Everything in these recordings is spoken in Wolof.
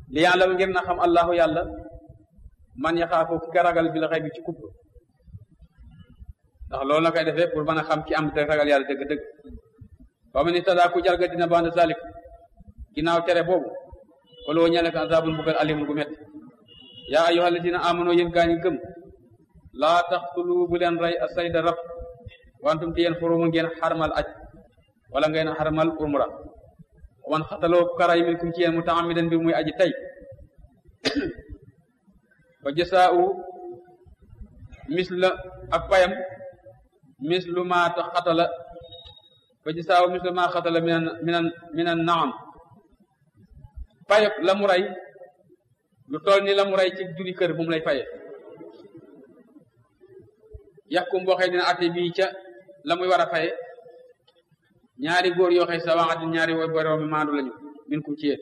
li yàlla ngir na xam allahu yàlla man yaxaafu ki ka ragal bi la xëy bi ci kubb ndax loolu la koy defee pour mën a xam ki am te ragal yàlla dëgg-dëgg ba mu ni tadaa ku jalga dina banda zalik ginnaaw tere boobu waloo ñele ko azabul mbugal alimul gu métti yaa ayyuha alladina amano yéen gaa ñi gëm laa taxtulu bu leen rey a sayda rab wantum ti yéen xurumu ngeen xarmal aj wala ngeen xarmal umra wan xataloo ku karay min kum ci yéen mutaamidan bi muy aji tey fa jasaa'u misla ak payam mislu ma ta xatala fa jasaa'u mislu ma xatala minan minan minan naam payab la mu rey lu toll ni la mu rey ci juri kër moom lay faye yàqum boo xëy dina atte bii ca la muy war a faye ñaari góor yoo xëy sa waxati ñaari woy boroomi maandu lañu min kum ci yéen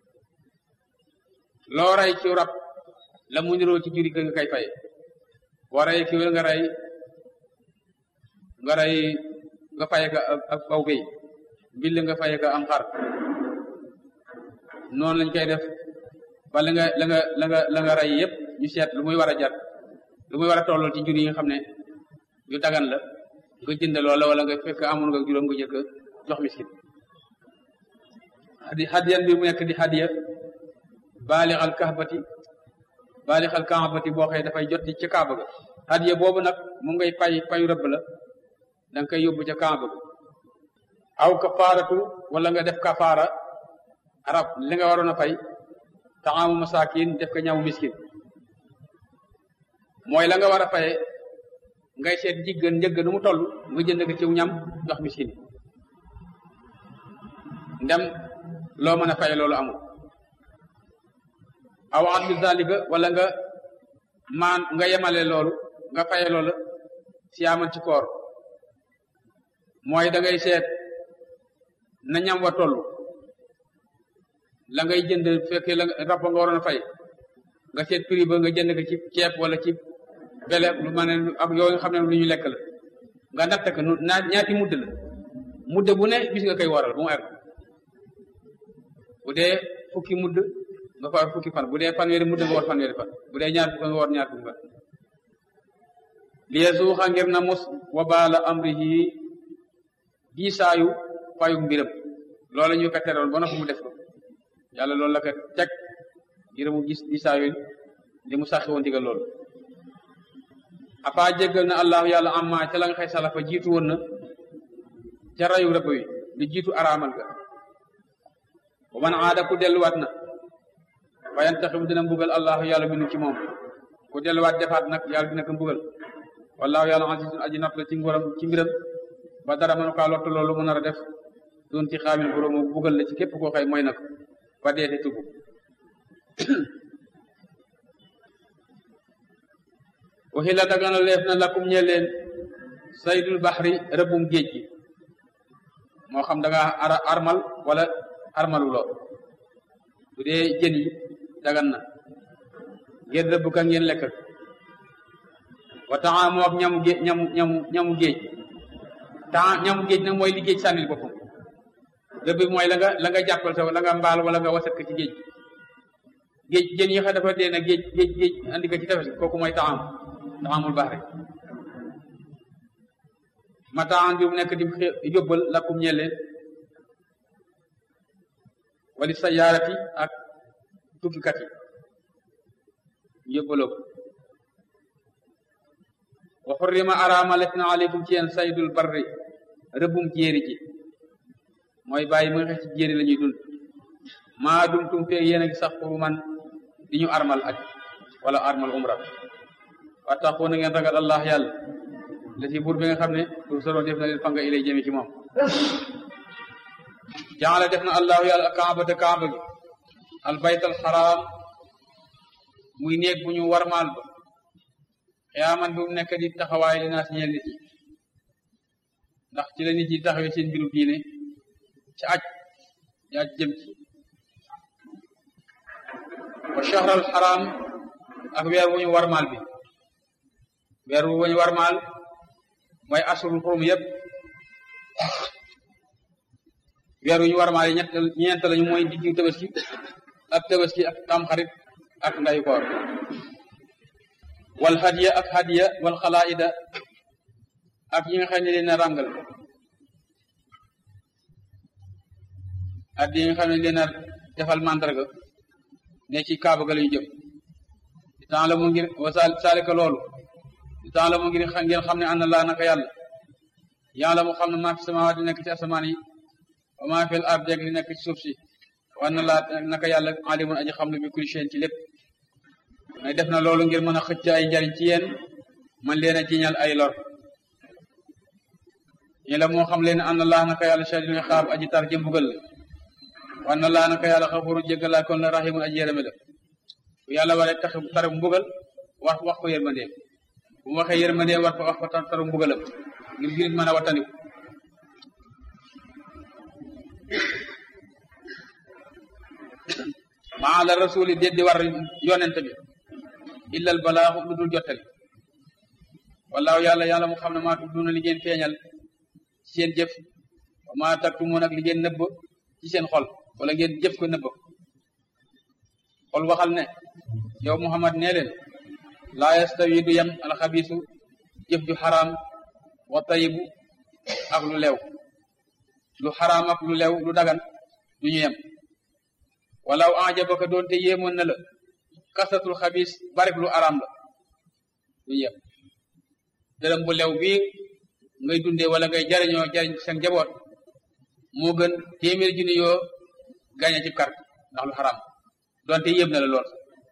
loo rey ci rab la mu niroo ci juri kër nga koy faye boo rey ki nga rey nga rey nga faye ka ak aw béy mbill nga faye ka am xar noonu lañ koy def ba la nga la nga la nga la nga rey yëpp ñu seet lu muy war a jar lu muy war a tollool ci jur yi nga xam ne yu dagan la nga jënd loola wala nga fekk amoon nga juróom nga jëkk jox miskin di hadiyan bi mu nekk di hadiya baalixal kaabati baalixal kaabati boo xëy dafay jot ci kaaba ga hadiya boobu nag mu ngay pay payu rëbb la da nga koy yóbbu ca kaaba ga aw kafaaratu wala nga def kafaara arab li nga waroon a fay taxamu masakin def ko ñamu miskin mooy la nga war a faye ngay seet jiggan njëgg nu mu toll nga jënd ko ciw ñam jox miskin ndem loo mën a faye loolu amul aw adlu zalika wala nga maan nga yemale loolu nga faye loolu siyaaman ci koor mooy da ngay seet na ñam wa toll la ngay jënd fekkee la rab nga waroon a fay nga seet prix ba nga jënd ko ci ceeb wala ci bele lu ma ne ak yooyu nga xam ne lu ñu lekk la nga natt ko naa ñaati mudd la mudd bu ne bis nga koy waral bu mu egg bu dee fukki mudd nga fa war fukki fan bu dee fanweeri mudd nga war fanweeri fan bu dee ñaar fukki nga war ñaar fukki fan liye suuxa ngir na mos wa baala amrihi diisaayu fayu mbiram loola ñu ko teroon ba noppi mu def ko yàlla loolu la ko teg ngir mu gis diisaayu li mu saxi woon digal loolu afa jéggal na allahu yàlla amma ca la nga xëy salafa jiitu woon na ca rayu rëbb wi lu jiitu araamal ga wa man aada ku delluwaat na wayan taxim dina mbugal allahu yàlla minu ci moom ku delluwaat defaat nag yàlla dina ko mbugal wallahu yàlla azizun aji not la ci nguuram ci mbiram ba dara mënu kaa lottu loolu mu nar a def doon ci xaamin boroomu mbugal la ci képp koo xëy mooy na ko ba deete tubu waxila dagana leef na lakum ñe leen saydul baxri rëbbum géej gi moo xam da nga ara armal wala armaluloo bu dee jën yi dagan na ngeen rëbb ka ngeen lekk wa taxaamoo ak ñamu géej ñamu ñamu ñamu géej taxa ñamu géej nag mooy li géej sànnil boppam rëbb bi mooy la nga la nga jàppal sa la nga mbaal wala nga wasat ko ci géej géej jën yi xa dafa dee na géej géej géej andi ko ci tefes kooku mooy taxaam taxaamul baax rek mataan bi mu nekk di yóbbal lakkum ñeel leen wali sayaarati ak tukkikat yi yóbbaloo ko wa xurrima araamalet na aleykum ci yéen saydul barri rëbbum jéeri ji mooy bàyyi mu nga xex ci jéeri la ñuy dund maa dum tum fee yéen a ngi sax pour man di ñu armal aj wala armal umra wattaqu na ngeen ragal allah yàlla la ci buur bi nga xam ne tur soro def na leen fanga ilay jëme ci moom jaala def na allahu yàlla kaabata kaaba gi al bayt al xaraam muy néeg bu ñu warmaal ba xiyaaman bi mu nekk di taxawaay li naa si ñeel nit ñi ndax ci la nit ñi taxawee seen mbiru diine ci aj yaa jëm ci wa shahr al xaraam ak weer wu ñu warmaal bi weer wu ñu warmaal mooy asurul xurum yëpp weer wu ñu warmaal yi ñett ñeent lañu mooy diggu tabaski ak tabaski ak tamxarit ak ndayu koor wal hadiya ak hadiya wal xalaida ak yi nga xam ne leen a ràngal ak yi nga xam ne leen a defal mandarga ne ci kaaba ga lañu jëm di temps la mu ngir wa saalika loolu di temps la mu ngir ngeen xam ne ànd laa naka yàlla yàlla mu xam ne maa fi samaawaat di nekk ci asamaan yi wa maa fil ard di nekk ci suuf si wa na laa naka yàlla alimun aji xam ne bi kulli shay'in ci lépp may def na loolu ngir mën a xëcc ay njariñ ci yéen man leen a jiñal ay lor ñi la moo xam leen ànd laa naka yàlla shadidul iqaab aji tar ji mbugal la wa na laa naka yàlla xafuru jéggalaa kon la rahimun aji yërëme la bu yàlla waree tax tar mbugal wax wax ko yërmandeem bu mu waxee yërmandeem war ko wax ko taru mbugalam ngir jurit mën a wattandiku maa la rasuli déet di war yonent bi illal balaaxu lu dul jottali wallaahu yàlla yàlla mu xam ne maa tudduna li ngeen feeñal ci seen jëf wa maa taktumun ak li ngeen nëbb ci seen xol wala ngeen jëf ko nëbb xol waxal ne yow Muhammad nee leen laa yastawi du yem alxabisu jëf ju xaraam wa tayibu ak lu lew lu xaraam ak lu lew lu dagan du ñu yem walaw ajabaka doonte yéemoon na la kasatul xabis barik lu araam la du ñu yem dërëm bu lew bii ngay dundee wala ngay jariñoo jariñ seen njaboot moo gën téeméer junni yoo gañe ci carte ndax lu xaraam doonte yéem na la lool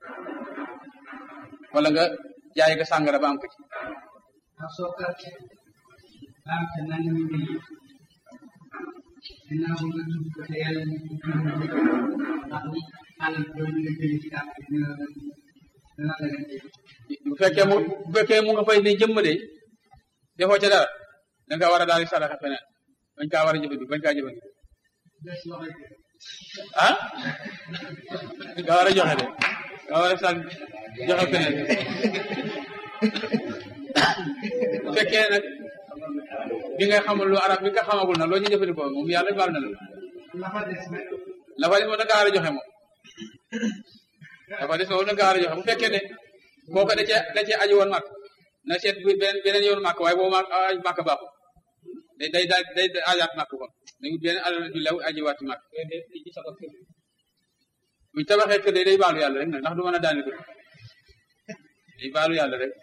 wala nga jaay nga sàngara ba am ko ci ak soo kàrte baam te nangami mbir yi ginnaaw nga tudd ko te yàlla ñu ko ndax ni alal boobu nga jëlee ci kàrte dina dina dagante bu fekkee mu bu fekkee mu nga fay ne jëmm de defoo ca dara da nga war a daal di saraxa feneen bañ kaa war a jëfandiku bañ kaa jëfandiku des loxoy ko ah nga war a joxe de nga war a sal joxe feneen bu fekkee nag bi nga xamul lu arab bi nga xamagul nag loo ci jëfandikoo moom yàlla baal na la la fa des nag la fa des moom da nga war a joxe moom dafa des moom da nga war a joxe bu fekkee ne kooku da cee da cee aji woon màkk na seet bu beneen beneen yoon màkk waaye boobu màkk aji màkk baaxul day day day day ajaat màkk kon dañu beneen alal ju lew aji waat ci màkk bu ñu tabaxee kër day day baalu yàlla rek nag ndax du mën a daane kër day baalu yàlla rek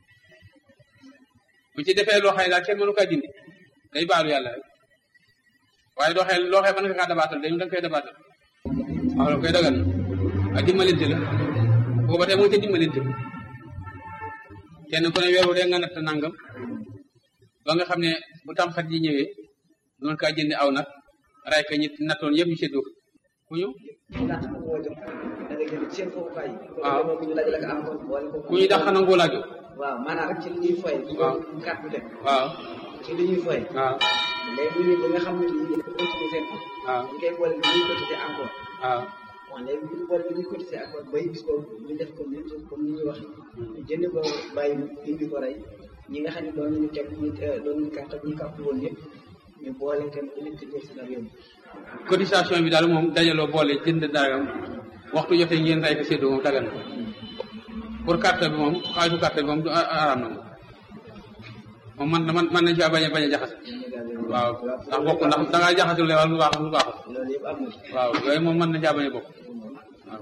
bu ci defee loo xëy daal kenn mënu kaa dindi day baalu yàlla rek waaye doo xëy loo xëy mën nga kaa dabaatal dañu da nga koy dabaatal waaw la koy dagal na ak dimbalante la booba tey mu ngi ca dimbalante kenn ku ne weeru de nga natt nangam ba nga xam ne bu tamxat yi ñëwee noonu kaa jëndi aw nag ray ka ñi nattoon yëpp ñu seddoo ku ñu laata ko moo jëm da ngay jënd seen foofukaay yi. waaw kon bu ñu laaj la ko am ko boole ko. ku ñu dax xanaa ngoo laajo waaw maanaam rek ci li ñuy foy. waaw bu carte bi dem waaw ci li ñuy foy. waaw léegi bu ñu ba nga xam ne lii dafa continuer seen ko. waaw ñu koy boole bi ñuy cotiser encore. waaw waaw léegi bu ñu boole bi ñuy cotiser encore bay bis boobu ñu def ko même chose comme ni ñuy wax ñu jënd ko bàyyi indi ko rey ñi nga xam ne doon nañu teg ñu doon nañu carte bu ñu carte woon yëpp ñu boole kenn ku nekk ci jël si dara yóbbu. cotisation bi daal moom dajaloo boole jënd dara waxtu jotee ngeen ray ko séddoo moom dagan na pour carte bi moom xaalisu carte bi moom du araam na moom moom man man mën nañ caa bañ a bañ a jaxase waaw ndax bokk ndax da ngaa jaxasul lewal lu baax lu baaxul loolu yëpp am na ci. waaw yooyu moom mën na caa bañ a bokk waaw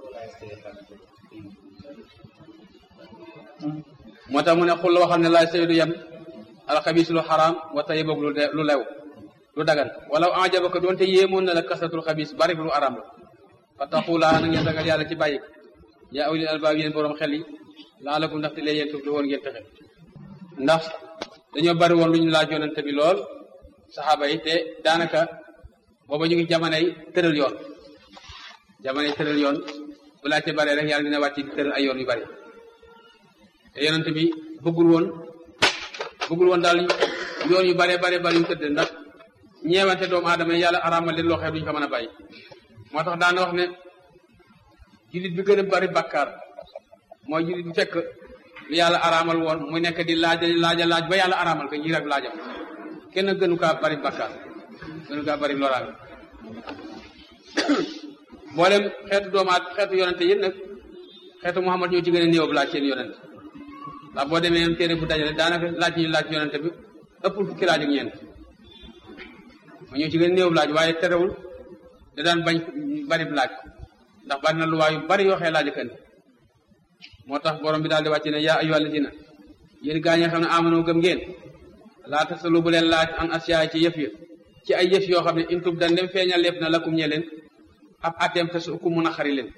moo tax mu ne xul la waxal ne laay saydu yem alxabis lu xaraam wa tayiboog lu de lu lew lu dagan wala ajabaka doonte yéemoon na la kasatul xabis bari lu araam la fa taxulaa na ngeen ragal yàlla ci bàyyi ko yaa ulil albaab yéen borom xel yi laalakum ndaxte lee yéen tuuf li woon ngeen texe ndax dañoo bari woon lu ñu laaj yonente bi lool saxaaba yi te daanaka booba ñu ngi jamonoy tëral yoon jamonoy tëral yoon bu laajte bare rek yàlla dina wàcc di tëral ay yoon yu bari te yonente bi bëggul woon bëggul woon daal yoon yu bare bare bari yu tëdd ndax ñeewante doomu aadama yi yàlla araamal leen loo xam duñu ko mën a bàyyi moo tax daana wax ne jullit bi gën a bari bakkaar mooy jullit bi fekk lu yàlla araamal woon mu nekk di laaja laaja laaj ba yàlla araamal ko ñi rek laajam kenn gënu kaa bari bakkaar gënu kaa bari loraange mboolem xeetu doomaat xeetu yonente yéen nag xeetu Muhammad ñoo ci gën a néew laaj seen yonente ndax boo demee même téere bu dajale daanaka laaj ñu laaj yonente bi ëppul fukki laaj ak ñeent ma ñoo ci gën a néew laaj waaye terewul da daan bañ bari laaj ndax bari na lu waayu bari yoo xee laaj kan moo tax borom bi daal di wàcc ne yaa ayyuhal lazina yéen gaa ñi nga xam ne amanoo gëm ngeen laa tasalu bu leen laaj an asiyaay ci yëf ya ci ay yëf yoo xam ne intub dan dem feeñal lépp na lakum ñe leen ab atem te su ku mun a xari leen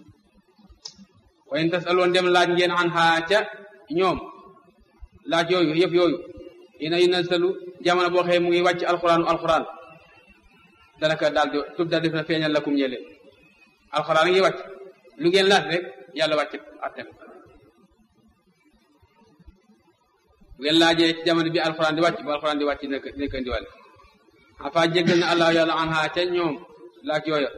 wayen tas aloon dem laaj ngeen an xaa ca ñoom laaj yooyu yëf yooyu ina yu nasalu jamono boo xëye mu ngi wàcc alxuraanu alxuraan danaka daal di tub da def na feeñal lakum ñe leen alxuraan ngi wàcc lu ngeen laaj rek yàlla wàcc atem bu ngeen laajee ci jamono bi alxuraan di wàcc bu alxuraan di wàcc nekk nekk indiwale afa jéggal na allah yàlla an xaa ca ñoom laaj yooya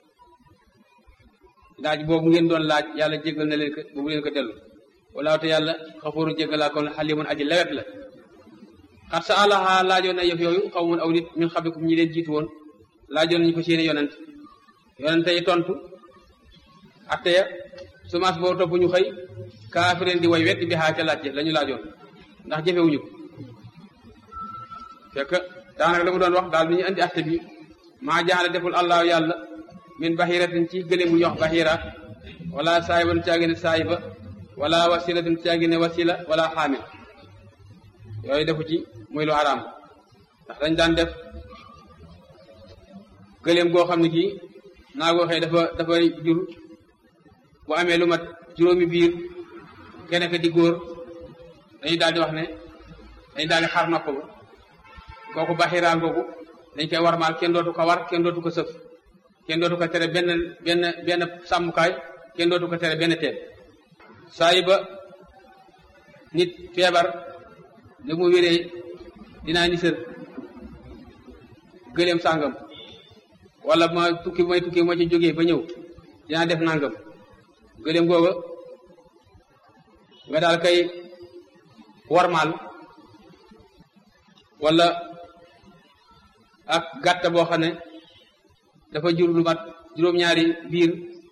laaj boobu ngeen doon laaj yàlla jéggal na leen ko boobu leen ko dellu walaaw te yàlla xafooru jéggalaa kon xalimun aji lewet la xat sa àllaha laajoon na yëf yooyu xaw mun aw nit min xabikum ñi leen jiitu woon laajoon nañu ko seeni yonent yonente yi tontu atte ya semence boo topp ñu xëy kaafireen di way wetti bi xaa ca laaj la ñu laajoon ndax jëfewuñu ko fekk daanaka la mu doon wax daal bi ñu andi atte bi maa jaxale deful allah yàlla min bahiratin ci gëléem bu ñuy wax bahira wala saayiban caagi ne saayiba wala wasilatin caagi ne wasila wala xaamil yooyu defu ci muy lu araam ndax dañ daan def gëléem goo xam ne kii naa goo xëy dafa dafa jur bu amee lu mat juróomi biir kenn ka di góor dañuy daal di wax ne dañuy daal di xar nopp ba kooku baxiraan kooku dañ koy warmaal kenn dootu ko war kenn dootu ko sëf kenn dootu ko tere benn benn benn sàmmukaay kenn dootu ko tere benn teen saa yi ba nit feebar li mu wéree dinaa ni sër gëleem sàngam wala ma tukki may tukki ma ci jógee ba ñëw dinaa def nangam gëleem googa nga daal kay warmaal wala ak gàtt boo xam ne dafa jur lu mat juróom-ñaari biir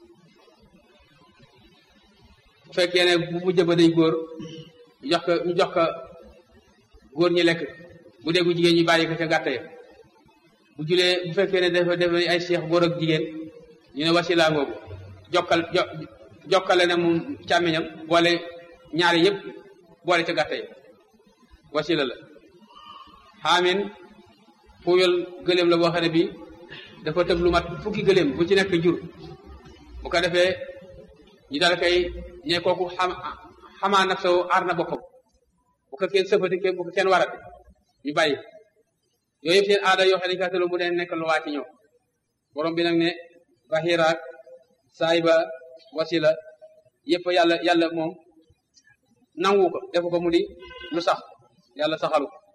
bu fekkee ne bu mujj ba day góor ñu jox ko ñu jox ko góor ñi lekk bu dee gu jigéen ñi bàyyi ko ca gàtt ya bu julee bu fekkee ne dafa def ay seex góor ak jigéen ñu ne wasila ngoogu jokkal jo jokkale ne moom càmmiñam boole ñaari yëpp boole ca gàtt ya wasila la xaamin fuuyal gëléem la boo xam ne bii dafa tëb lu mat fukki gëléem bu ci nekk jur bu ko defee ñu dal koy ñe kooku xam xamaa nag soo aar na boppam bu ko kenn sëfati bu ko kenn warate ñu bàyyi yooyu yëpp seen aada yoo xam ne ka tëlu mu ne nekk lu waa ci ñëw borom bi nag ne bahira saayba wasila yëpp yàlla yàlla moom nangu ko defu ko mu di lu sax yàlla saxalu ko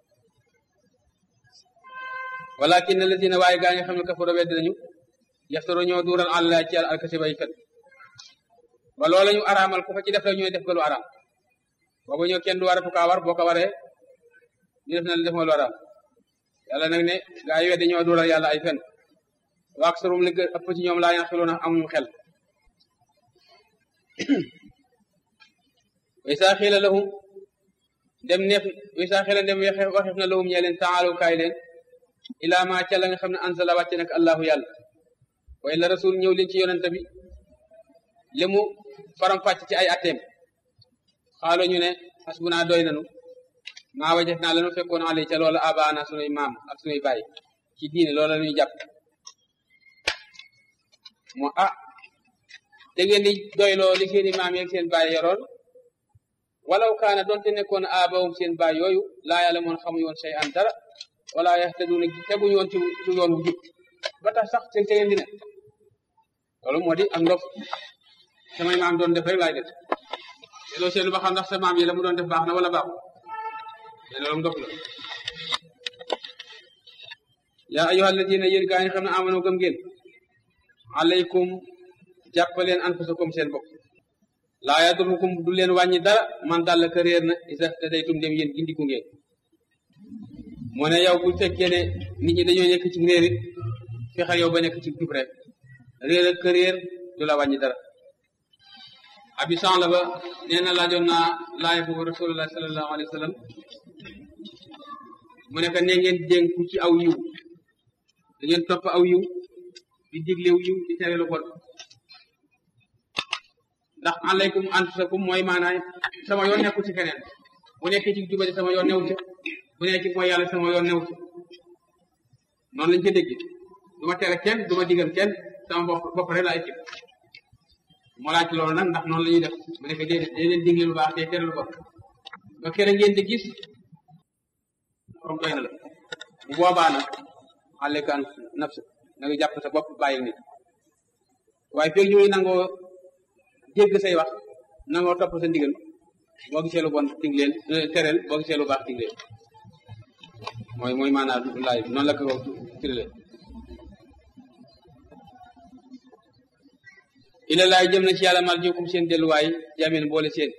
walakin alladina waaye gaa ñi xam ne kafaro wedd nañu yaftaro ñoo duural àlla ci yàlla alkasiba yi fen ba loola ñu araamal ku fa ci def la ñooy def ga lu araam boobu ñoo kenn du waratu kaa war boo ko waree ñu def na la def nga lu araam yàlla nag ne gaa yi weddi ñoo duural yàlla ay fen waak sarum li ëpp ci ñoom laa yaqiluuna amuñu xel way saa xiila lahum dem neef way saa xiila dem waxef na lahum ñee leen taalu kaay leen ilaa ma ca la nga xam ne anzala wàcce nag allahu yàlla way la rasul ñëw leen ci yonente bi li mu faram fàcc ci ay atteem xaalo ñu ne xasbunaa doy nanu maa wajef naa lanu fekkoon ale ca loola abaana sunuy maam ak sunuy baay ci diine loola lañuy jàpp moo ah da ngeen di doyloo li seeni maam yeeg seen baay yoroon walaw kaana doonte nekkoon aabawum seen baay yooyu laa yàlla moon xamuñ woon sey an dara wala yaxtaduuna teguñu woon ci ci yoon wu jub ba tax sax seen tegeen di ne loolu moo di ak ndof samay maam doon def rek laay def te loo seetlu ba xam ndax sa maam yi la mu doon def baax na wala baaxul te loolu ndof la yaa ayyuha alladina yéen gaa ñi xam ne amano gëm ngeen alaykum jàppaleen anfusakum seen bopp laa yadurukum du leen wàññi dara man dàll ka réer na isa tadaytum dem yéen gindiku ngeen moo ne yow bu fekkee ne nit ñi dañoo nekk ci réer it fexeel yow ba nekk ci jub rek réer ak réer du la wàññi dara abi la ba nee na laajoon naa laay boobu rasulullah sallallahu alayhi wa sallam mu nekk ne ngeen dénku ci aw yiw da ngeen topp aw yiw di diglew yiw di tere lu bon ndax alaykum anfusakum mooy maanaam sama yoon nekku ci keneen bu nekkee ci jubadi sama yoon new ci bu nekkee ci mooy yàlla sama yoon new ci noonu lañ ca dégg du ma tere kenn du ma digal kenn sama bopp bopp rek laay ci moo laaj loolu nag ndax noonu la ñuy def bu nekkee déedéet day leen digle lu baax te tere lu bon ba kere ngeen di gis borom doy na la bu boobaa nag alayka an nafsa na nga jàpp sa bopp bàyyi nit waaye feeg ñu ngi nangoo dégg say wax nangoo topp sa ndigal boo gisee lu bon tingleen tereel boo gisee lu baax tingleen mooy mooy maanaam laay noonu la ko firile ila laay jëm na ci yàlla mal jikum seen delluwaay jamin boole seen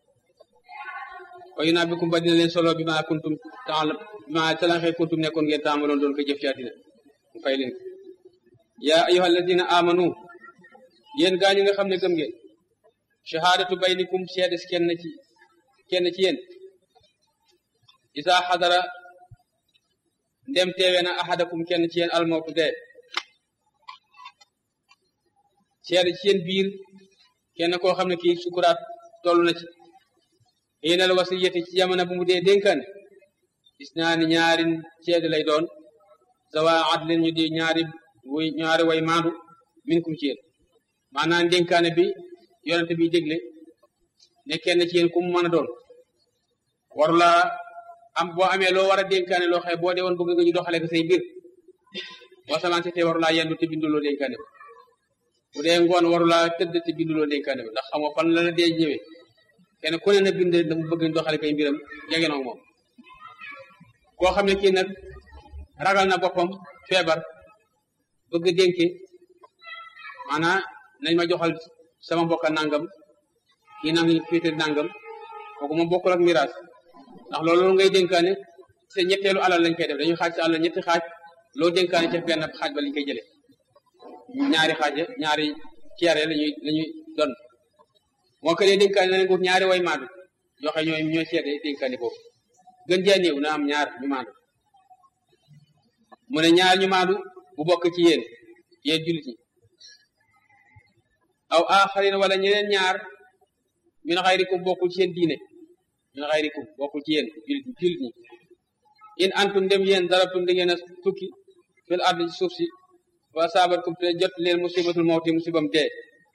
wayu naa bikum ba dina leen solo bi ma kuntum temps bi ma talaxee kuntum nekkoon ngeen taamaloon doon ko jëf ci àddina mu fay leen yaa ayyuha alladina amanu yéen gaa ñi nga xam ne gëm ngeen shahadatu baynikum seede si kenn ci kenn ci yéen isa xadara ndem teewe na ahadakum kenn ci yéen almawtu dee seede ci yéen biir kenn koo xam ne kii sukuraat toll na ci xiinal wasiyati ci jamono bu mu dee dénkaane gis naa ni ñaari seede lay doon zawa adlin ñu di ñaari way ñaari way maandu minkum ci yéen maanaam dénkaane bi yonente bi dégle ne kenn ci yéen ku mu mën a doon warula am boo amee loo war a dénkaane loo xëy boo dee woon bëgg nga ñu doxale ko say mbir boo samancé te warulaa yendu te binduloo dénkaane bi bu dee ngoon warulaa tëdd te binduloo dénkaane bi ndax xam nga fan la la dee ñëwee kenn ku ne na bind dafa bëgg ñu doxale koy mbiram jege na moom koo xam ne kii nag ragal na boppam feebar bëgg dénke maanaam nañ ma joxal sama mbokka nangam kii nang féete nangam kooku moom bokkul ak miraas ndax loolu ngay dénkaane te ñetteelu alal lañ koy def dañuy xaaj sa alal ñetti xaaj loo dénkaane ca benn xaaj ba lañ koy jëlee ñaari xaaj ñaari ceere lañuy la ñuy don moo ko dee dénkaane nañ ko ñaari way maandu joxe ñooy ñooy seede dénkaane boobu gën jaa néew na am ñaar ñu maandu mu ne ñaar ñu maandu bu bokk ci yéen yéen jullit ñi aw aaxarin wala ñeneen ñaar min xayrikum bokkul ci yéen diine min xayrikum bokkul ci yéen jullit jullit ñi in antum dem yéen darabtum da ngeen a tukki fil ard ci suuf si wa saabatkum te jot leen musibatul mawti musibam dee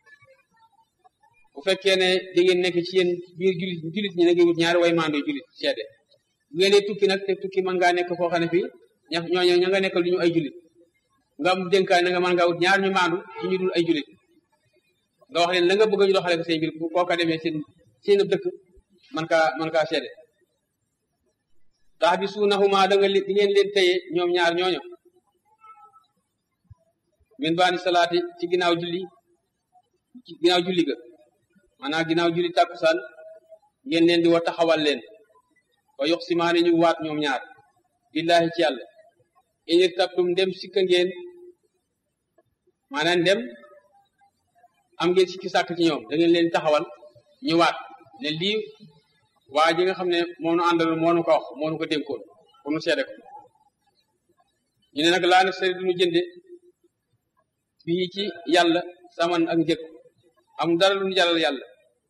bu fekkee ne da ngeen nekk ci yéen biir jullit jullit ñi na ngi wut ñaari way maando jullit seede bu ngeen dee tukki nag te tukki mën ngaa nekk foo xam ne fii ña ñooñu ña nga nekkal lu ñu ay jullit nga am dénkaay na nga mën ngaa wut ñaar ñu maandu ci ñu dul ay jullit nga wax leen la nga bëgg ñu doxale ko say mbir koo ka demee seen seen dëkk man kaa man kaa seede tax bi suunahuma da nga di ngeen leen téye ñoom ñaar ñooño min baani salaati ci ginnaaw julli ci ginnaaw julli ga maanaam ginnaaw julli tàkkusaan ngeen leen di wa taxawal leen wa yox simaani ñu waat ñoom ñaar billahi ci yàlla inir tabtum ndem sikka ngeen maanaam ndem am ngeen sikki sàkk ci ñoom da ngeen leen taxawal ñu waat ne lii waa ji nga xam ne moo nu àndal moo nu ko wax moo nu ko dénkoon pour nu seede ko ñu ne nag laa na sari duñu jënde fii ci yàlla saman ak njëg am dara lu ñu jàllal yàlla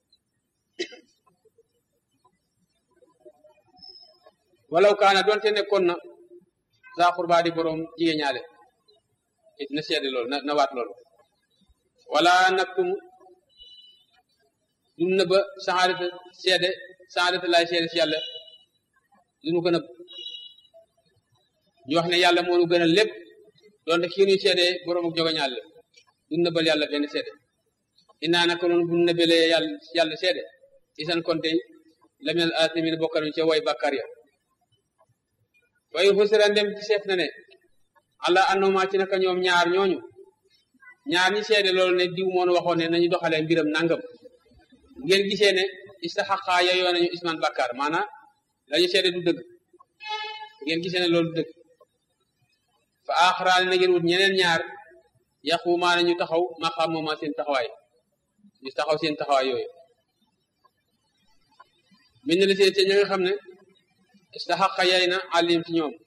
walaw kaana doonte nekkoon na saa xurbaa di boroom jigéen ñaale it na seede loolu na na waat loolu wala naktum duñ nëbba saxaadata seede saxaadata laay seede si yàlla duñu ko nëbb ñu wax ne yàlla moo nu gënal lépp doonte kii ñuy seede boroom ak jogañaal la duñ nëbbal yàlla benn seede innaa naka noonu bu nëbbalee yàlla yàlla seede isan konte la minal aasimin bokkal ñu ca way bàkkaar ya waaye xusira ndem ci seet na ne allah annoma ci naka ñoom ñaar ñooñu ñaar ñi seede loolu ne diw moonu waxoon ne nañu doxalee mbiram nangam ngeen gisee ne istaxaqaa yeyoo nañu isman bàkkaar maanaam lañu seede du dëgg ngeen gisee ne loolu du dëgg fa aaxaraane na ngeen wut ñeneen ñaar yaqumaana ñu taxaw maqaam mooma seen taxawaay ñu taxaw seen taxawaay yooyu min na li seen te ña nga xam ne istaxaqa yay na alim ci ñoom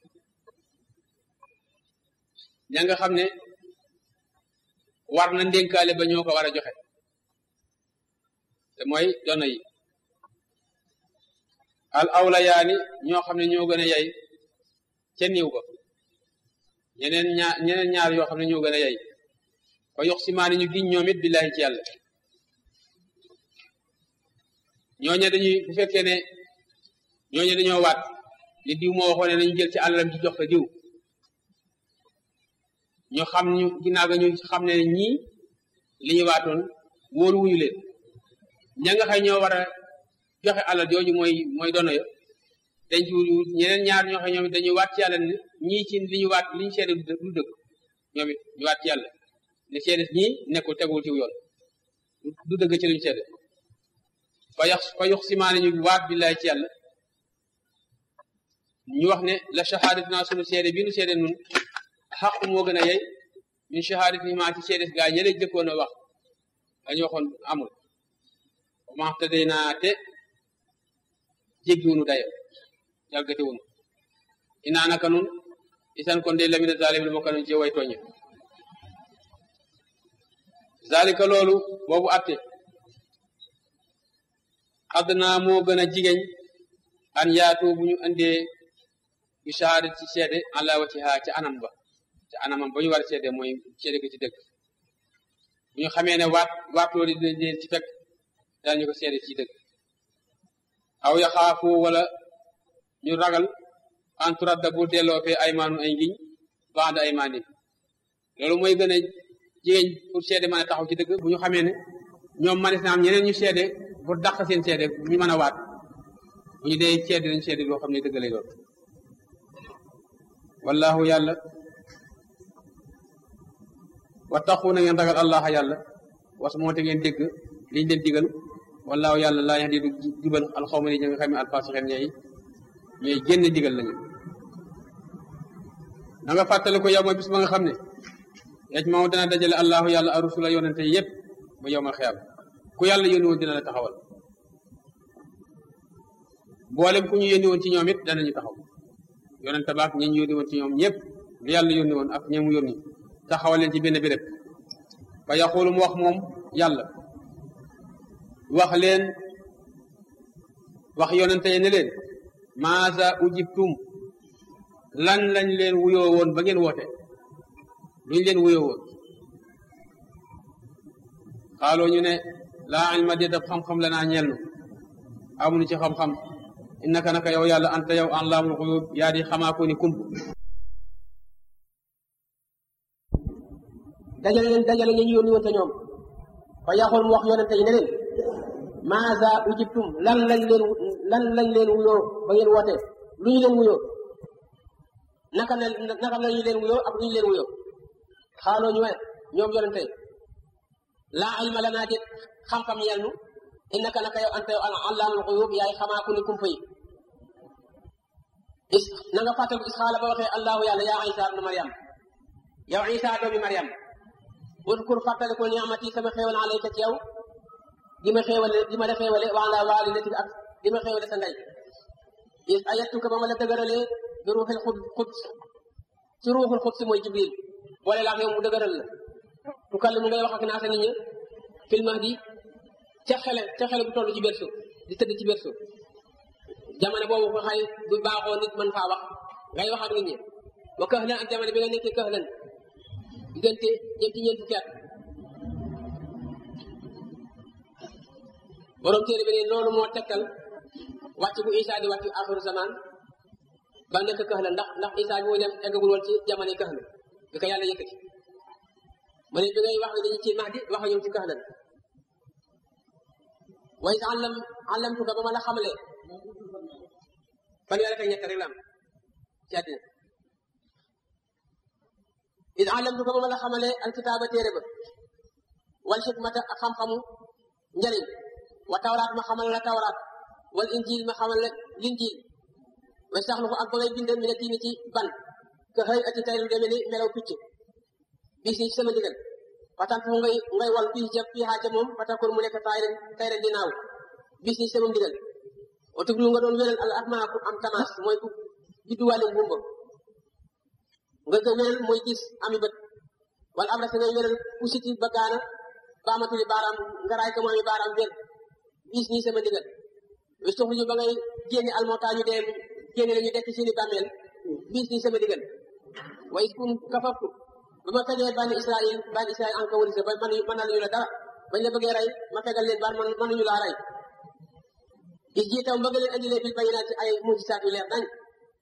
ña nga xam ne war na ndénkaale ba ñoo ko war a joxe te mooy dono yi al awlayaani ñoo xam ne ñoo gën a yay ca niw ba ñeneen ñaar ñeneen ñaar yoo xam ne ñoo gën a yay fa yox simaani ñu giñ ñoom it billahi ci yàlla ñooñe dañuy bu fekkee ne ñooñe dañoo waat li diw moo waxoon ne nañu jël ci àllam ci jox ko diw ñu xam ñu ginnaaw ga ñu xam ne ñii li ñu waatoon wóolu wuñu leen ña nga xay ñoo war a joxe alal jooju mooy mooy dono yo dañ ci ñeneen ñaar ñoo xam ñoom it dañuy waat ci yàlla ne ñii ci li ñu waat li ñu seede du dëgg ñoom it ñu waat ci yàlla ne seede ñii nekkul tegul ci yoon du dëgg ci li ñu seede fa yax fa yox simaane ñu waat billaay ci yàlla ñu wax ne la shahadatina sunu seede bi nu seede nun xaqu moo gën a yey min shahadat ni maa ci seede gaa ñële jëkkoon a wax dañu waxoon amul ma te day naa te jéggiwunu dayo jalgatiwunu inaa naka nun isan kon de lamina zalimin bokka nun ci way tooñe zalika loolu boobu atte adnaa moo gën a jigéen an yaatu bu ñu andee bi shahadat ci seede ala watiha ca anam ba ca anamam ba ñu war a seede mooy seede ko ci dëgg bu ñu xamee ne waat waat loolu dina leen ci fekk daañu ko seede ci dëgg aw yaxaafu wala ñu ragal en turadda bu delloo fee aymaanu ay ngiñ ba'da aymaani loolu mooy gën a jigéen pour seede mën a taxaw ci dëgg bu ñu xamee ne ñoom manis na am ñeneen ñu seede pour dàq seen seede ñu mën a waat bu ñu dee seede nañ seede loo xam ne dëgg lay doon wallahu yàlla wattaqu na ngeen ragal allah yàlla was moo te ngeen dégg liñ leen digal wallahu yàlla laa yahdi du jubal alxawma ni ña nga xam ne alfasixen ñooy ñooy génn digal lañu na nga fàttali ko yow ma bis ba nga xam ne yaj moo dana dajale allahu yàlla arusula yonente yépp ba yow ma xeyam ku yàlla yónni woon dina la taxawal boolem ku ñu yónni woon ci ñoom it danañu taxaw yonente baak ñi ñu yónni woon ci ñoom ñëpp lu yàlla yónni woon ak ñi mu yónni taxawal leen ci benn béréb fa yaxulu mu wax moom yàlla wax leen wax yonente yi ne leen maasa ujibtum lan lañ leen wuyoo woon ba ngeen woote luñ leen wuyoo woon xaaloo ñu ne laa ilma di daf xam-xam la naa ñeel nu amuñu ci xam-xam innaka naka yow yàlla anta yow allaamul xuyub yaa di xamaa ko ni kump dajale leen dajale ñu ñu yónni woon te ñoom fa yaxul mu wax yonente yi ne leen maasa ujibtum lan lañ leen lan lañ leen wuyoo ba ngeen woote lu ñu leen wuyoo naka la naka la ñu leen wuyoo ak lu ñu leen wuyoo xaaloo ñu ne ñoom yonente yi laa ilma lanaa déet xam-xam yel nu innaka naka yow anta yow allaamul xuyub yaay xamaa ku ni kumpa yi is na nga fàttaliku is xaala ba waxee allahu yàlla yaa isa ibnu mariam yow isa doomi mariam udkur fàttaliku niamati sama xéewal alayka ci yow di ma xéewale di ma la xéewale wa ala walidatika ak di ma xéewale sa ndey is ayattuka ba ma la dëgëralee bi ruuxil xud xuds ci ruuxul xuds mooy jibril boole laax yow mu dëgëral la tukalli mu ngay wax ak naasa nit ñi fil mahdi ca xele ca xele bu toll ci berso di tëdd ci berso jamono boobu ko xay du baaxoo nit mën faa wax ngay wax ak nit ñi wa kahlan ak jamono bi nga nekkee kahlan diggante jëm ci ñeent fukki at borom téere bi ne loolu moo tegtal wàcc bu Isa di wàcc axiru zaman ba nekk kahlan ndax ndax Isa bi muy dem eggagul woon ci jamono kahlan bi ko yàlla yëkkati ma ne bi ngay wax dañu ci mahdi wax ñëw ci kahlan waaye sa àllam àllamtuka ba ma la xamalee fanweer ak ñett rek la am ci àddina id àllamtuka ba ma la xamalee alkitaaba téere ba wal xikmata ak xam-xamu njëriñ wa tawraat ma xamal la tawraat wal injil ma xamal la linjil wa saxlu ko ak ba ngay bind mi ne tiini ci ban ka xëy ati tayru deme ni melaw picc bis ni ci sama digal patan fu ngay ngay wal bii ca fii ca moom patakul mu nekk tay ren tay ren dinaaw bis ni ci sama digal o tuglu nga doon wéral al atma ku am tamaas mooy ku judduwaale ngumba nga nga wéral mooy gis ami bët wala am rasa ngay wéral ku siti ba gaana baamatuli baaraam nga raay ko mu ami baaraam wér bis nii sama digal wis tuxlu ba ngay génne almota ñu dee génne la ñu dekk seeni bàmmeel bis nii sama digal wa is kun kafaftu ba ma tegee bani israil bani israil an ka wërise ba man mën na ñu la dara bañ la bëggee rey ma fegal leen baal man mënuñu laa rey is ji taw bëgg leen andilee bil bayinaat ci ay mujisaat yu leer nañ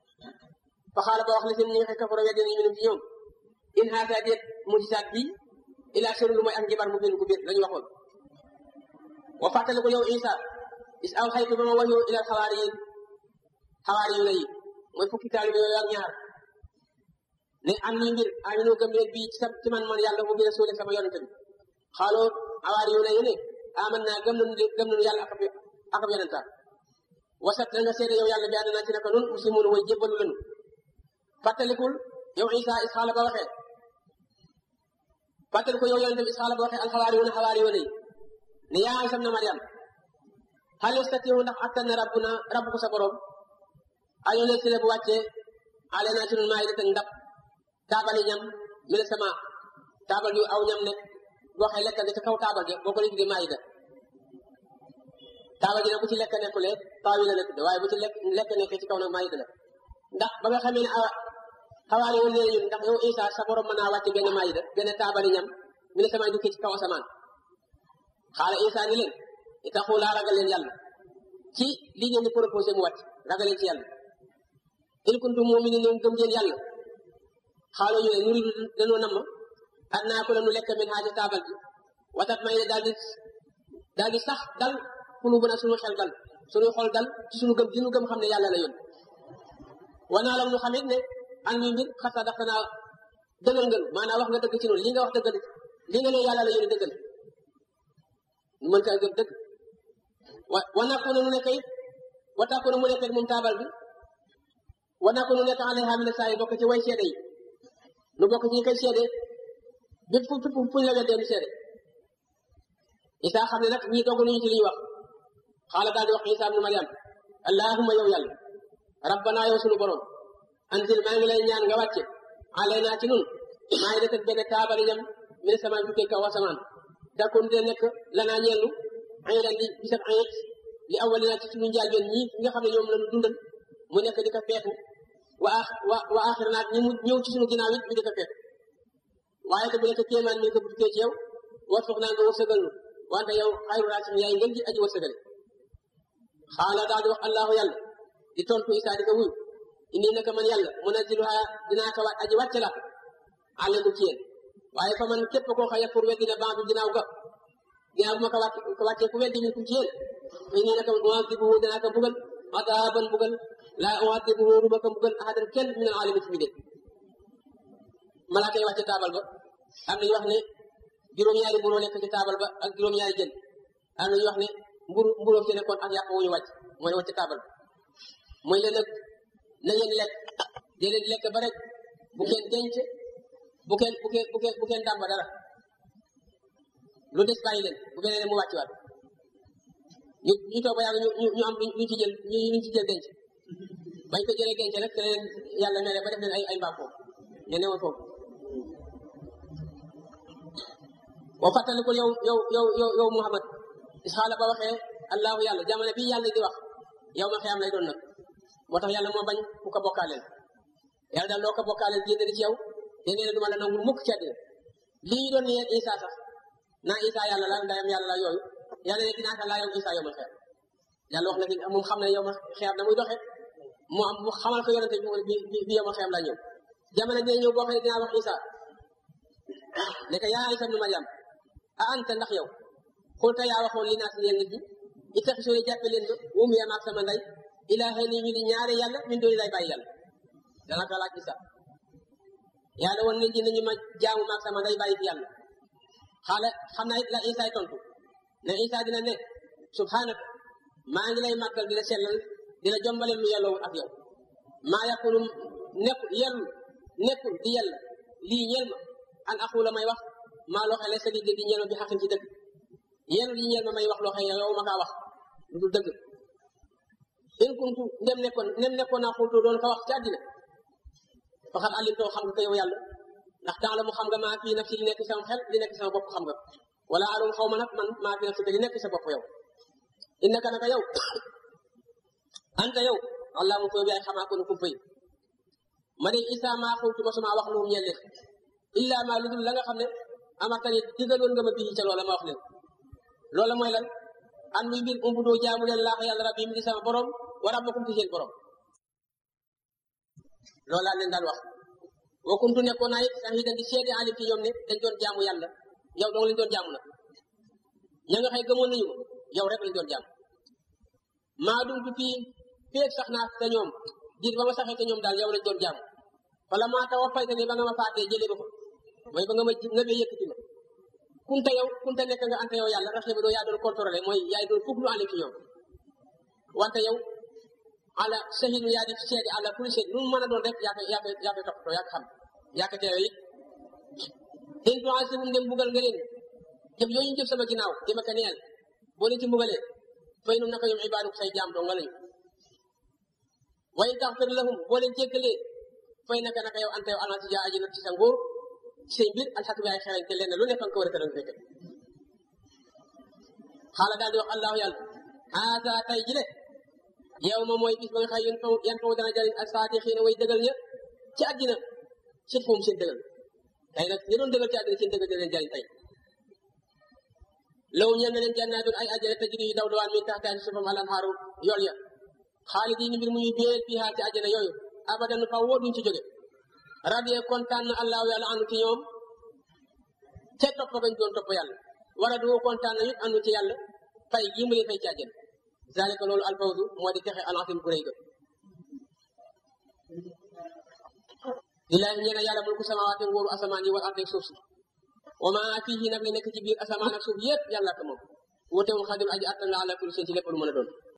fa xaala ba wax la seen ñi nga xam kafaro weddi nañu minum ci ñoom in haata déet mujisaat bi ilaa sirru lu mooy ak njibar mu bind ku biir la ñu waxoon wa fàttali ko yow isa is aw xaytu ba ma waxyu ilal xawaari yi xawaari yu la yi mooy fukki taalibe yooyu ak ñaar ne am ni mbir aminu gëm leen bii ci sa ci man man yàlla mu bi rasuule sama yonente bi xaaloo xawaari yu la yi ne aman naa gëm nañu gëm nañu yàlla ak ak yonentaam wasat na nga seede yow yàlla bi ànd naa ci naka nun muslimuun way jébbalu lanu fàttalikul yow isa is xaala ba waxee fàttaliku yow yonente bi is xaala ba waxee alxawaari yu ne xawaari yu ne ne yaa Isa na Maryam hal yastatiiu ndax attan na rabbuna rabbu ko sa borom an yunazzila bu wàccee alaynaa ci nun maa'idatan ndab taabali ñam mina sama taabal yu aw ñam nekk boo xee lekk nga ca kaw taabal ja boo ko tuddee maa'ida taabal ji nag bu ci lekk nekkulee taawi la nekk waaye bu ci lekk lekk nekkee ci kaw nag maa'ida la ndax ba nga xamee ne xawaari woon nee ñun ndax yow Isa sa borom mën naa wàcce benn maa'ida benn taabali ñam mina sama dukkee ci kaw asamaan xaala Isa ni leen itaxu laa ragal leen yàlla ci li ngeen di proposé mu wàcc ragal leen ci yàlla in kuntum mu'minin ñoom gëm ngeen yàlla xaaloo ñu ne nuridu dañoo namm an naa ko la nu lekk min haaja taabal bi watat may ne daal di daal di sax dal kunu bën a suñu xel dal suñu xol dal ci suñu gëm gi nu gëm xam ne yàlla la yoon wanaa lam nu xamit ne an mi mbir xasa dafa naa dëggal ngën maanaam wax nga dëgg ci noonu li nga wax dëggal li nga ne yàlla la yoon dëggal ñu mën kaa gëm dëgg wa wa nakku nu nekk it wa takku mu nekk moom taabal bi wa nakku nu nekk alayha min saa yi bokk ci way seede yi nu bokk ci ñi koy seede bépp fu fu fuñ la weddee nu seede Isa xam ne nag ñii dogg nañu ci li ñu wax xaala daal di wax Isa ibnu Maryam allahumma yow yàlla rabbana yow sunu borom anzil maa ngi lay ñaan nga wàcce alaynaa ci nun maa ngi def benn taabali ñam min sama jukkee kaw asamaan dakkoon dina nekk lanaa ñeelu aydan di bisab ayit li awalina ci suñu njaalbeen ñi nga xam ne ñoom lañu dundal mu nekk di ko feetu wa wa wa axir naat ñi mu ñëw ci suñu ginnaaw it ñu di ko feetu waaye te bu nekk kéemaan mi ko bukkee ci yow war foog naa nga wërsëgal nu wante yow xayru raasim yaay ngeen ji aji wërsëgale xaala daal di wax allahu yàlla di tontu isaa di ko wuyu indi naka man yàlla munaziluha dinaa ko waat aji wàcce la àlleku ci yéen waaye fa man képp koo xëy pour weddi ne baadu ginnaaw ga ginnaaw bu ma ko wàcce ko wàccee ku weddi min kum ci yéen fay nii naka uadibuhu danaa ko bugal adaban bugal laa uadibuhu ruma ko bugal ahadan kenn min al alimi ci mi de malaaka yi wàcce taabal ba am nañu wax ne juróom-ñaari mburu nekk ci taabal ba ak juróom-ñaari jën am nañu wax ne mburu mburóom ci nekkoon ak yàpp wu ñu wàcc mooy wàcce taabal ba mooy leen nag na ngeen lekk dee leen lekk ba rek bu kenn denc bu kenn bu kenn bu kenn bu kenn dàmba dara lu des bàyyi leen bu beneen mu wàcc waat ñu ñu toog ba yàgg ñu ñu am ñu ci jël ñu ñu ci jël denc bañ ko jëlee denc nag te leen yàlla mere ba def leen ay ay mbaam foofu ñu newoon foofu boo fàttalikul yow yow yow yow yow Muhammad isxaala ba waxee allahu yàlla jamono bii yàlla di wax yow ma xiyam lay doon nag moo tax yàlla moo bañ ku ko bokkaaleel yàlla daal loo ko bokkaaleel génne di ci yow te nee na duma la nangul mukk ci àddina lii ñu doon ne Isa sax naa Isa yàlla la ndayam yàlla la yooyu yàlla ne dinaa ko laa yow Isa yow ma xiyam yàlla wax na fi moom xam ne yow ma xiyam na muy doxee mu am mu xamal ko yonente bi bi bi yow ma xiyam laa ñëw jamono bi ñëw boo xam ne dinaa wax Isa ne ko yaa Isa ibnu Maryam a anta ndax yow xulta yaa waxoon li naas ñeel nit ñi ittaxisuni jàppe leen ko wumu ya maag sama ndey ilaahay ni ñu di ñaare yàlla min dooni lay bàyyi yàlla dana ko laaj Isa yàlla woon nit ñi nañu ma jaamu maag sama ndey bàyyi fi yàlla xaala xam naa it la Isa tontu ne Isa dina ne subhanaka maa ngi lay màggal di la sellal di la jombaleel lu yelloo ak yow maa yakunu nekkul yellu nekkul di yàlla lii ñeel ma an aqula may wax maa loo xam ne sa di dëgg ñeel ma bi xaqin ci dëgg yéen li ñeel ma may wax loo xam ne yow ma kaa wax lu dul dëgg in kuntu ndem nekkoon ndem nekkoon naa xultu doon ko wax ci àddina faxat alimtoo xam nga ko yow yàlla ndax temps la mu xam nga maa fii nafsi li nekk sama xel li nekk sama bopp xam nga wala alum xaw ma nag man maa fii nafsi li nekk sa bopp yow innaka naka yow anta yow allah mu koy yaay xamaa ko nu kumpa yi ma ne isa maa xultu ma suma wax lu ñeel leen illa ma lu dul la nga xam ne amartani digaloon nga ma bii ca loola ma wax leen loola mooy lan an muy mbir umbu doo jaamu leen laax yàlla rabbi mi di sama borom wa rabbakum ci seen borom loolu laa leen daan wax wa kuntu nekkoon naa it shahidan di seede alim ci ñoom ne dañ doon jaamu yàlla yow dong lañ doon jaamu nag ña nga xëy gëmoon nañu ko yow rek lañ doon jaamu maa dum tu fii feeg sax naa te ñoom diir ba ma saxee te ñoom daal yow lañ doon jaamu wala maa taw a fayte ne ba nga ma faatee jëlee ba ko mooy ba nga ma nga bee yëkkati ma kunta yow kunta nekk nga ante yow yàlla raxee ba doo yaa doon contrôlé mooy yaay doon fukk lu alim ci ñoom wante yow ala sahidu yaa di seede ala kulli shay lu mu mën a doon rek yaa koy yaa koy yaa koy toppatoo yaa ko xam yaa ko teewe it in tuasibum dem bugal nga leen jëf yooyu ñu jëf sama ginnaaw di ma ko neel boo leen ci mbugalee fay nu naka ñoom ibaadu say jaam doo nga lañu wa in taxfir lahum boo leen jéggalee fay naka naka yow ante yow almasi jaa aji nag ci sa nguur ci say mbir alxakim yaay xereñ te leen lu nekk nga ko war a tëral fekk xaala daal di wax allahu yàlla haasa tay ji le yow ma mooy bis ba nga xay yan faw yan faw dana jëriñ ak saati xii na way dëgal ña ci àddina sit foom seen dëgal tey nag ñi doon dëgal ci àddina seen dëgal dina leen jëriñ tey law ñeen na leen jannaatun ay àjjana tajri yu daw dawaan min taxtaan suufam alan xaaru yool ya xaalidin mbir muy béel fii haa ci àjjana yooyu abadan faw woo duñ ci jóge radiye kontaan na allahu yàlla anu ci ñoom ca topp gañ doon topp yàlla wala du kontaan na it anu ci yàlla fay yi mu leen fay ci àjjana zalika loolu alfawzu moo di texe alasim gu rëy ga lillahi ñeena yàlla mulku samawaati nguuru asamaan yi wal ardi suuf si wa ma fihi nag li nekk ci biir asamaan ak suuf yépp yàlla ko moom wutewul xadim aji attan la ala kulli seen ci lépp lu mën a doon